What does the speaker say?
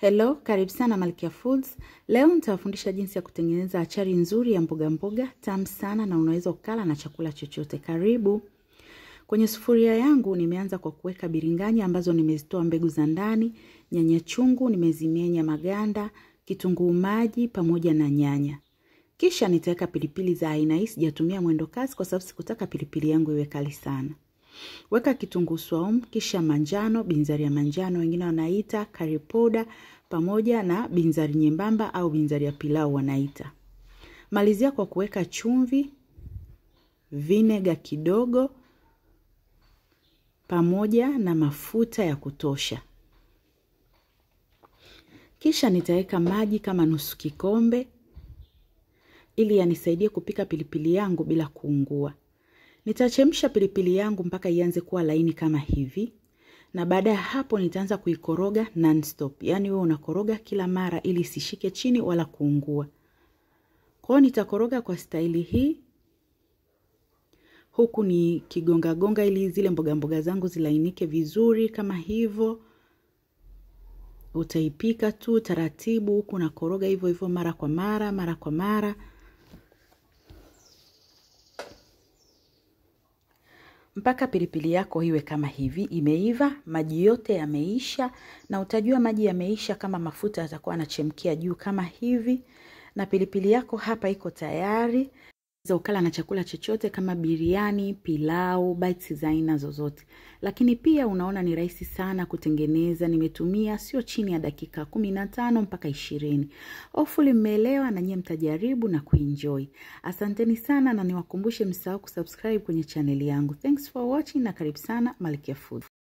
Hello, karibu sana Malkia Foods. Leo nitawafundisha jinsi ya kutengeneza achari nzuri ya mboga mboga, tamu sana na unaweza ukala na chakula chochote. Karibu. Kwenye sufuria yangu nimeanza kwa kuweka biringanya ambazo nimezitoa mbegu za ndani, nyanya chungu nimezimenya maganda, kitunguu maji pamoja na nyanya. Kisha nitaweka pilipili za aina hii, sijatumia mwendo kasi kwa sababu sikutaka pilipili yangu iwe kali sana. Weka kitunguu swaumu, kisha manjano, binzari ya manjano wengine wanaita curry powder, pamoja na binzari nyembamba au binzari ya pilau wanaita. Malizia kwa kuweka chumvi, vinega kidogo, pamoja na mafuta ya kutosha. Kisha nitaweka maji kama nusu kikombe ili yanisaidie kupika pilipili yangu bila kuungua. Nitachemsha pilipili yangu mpaka ianze kuwa laini kama hivi, na baada ya hapo nitaanza kuikoroga non-stop, yaani wewe unakoroga kila mara ili isishike chini wala kuungua. Kwa hiyo nitakoroga kwa staili hii, huku ni kigonga gonga ili zile mboga mboga zangu zilainike vizuri kama hivyo. Utaipika tu taratibu, huku nakoroga hivyo hivyo mara kwa mara, mara kwa mara. mpaka pilipili yako iwe kama hivi imeiva, maji yote yameisha, na utajua maji yameisha kama mafuta yatakuwa yanachemkia juu kama hivi, na pilipili yako hapa iko tayari. Unaweza ukala na chakula chochote kama biriani, pilau, bites za aina zozote. Lakini pia unaona ni rahisi sana kutengeneza. Nimetumia sio chini ya dakika kumi na tano mpaka ishirini. Hopefully mmeelewa na nyie mtajaribu na kuenjoy. Asanteni sana na niwakumbushe msahau kusubscribe kwenye chaneli yangu. Thanks for watching na karibu sana Malkia Food.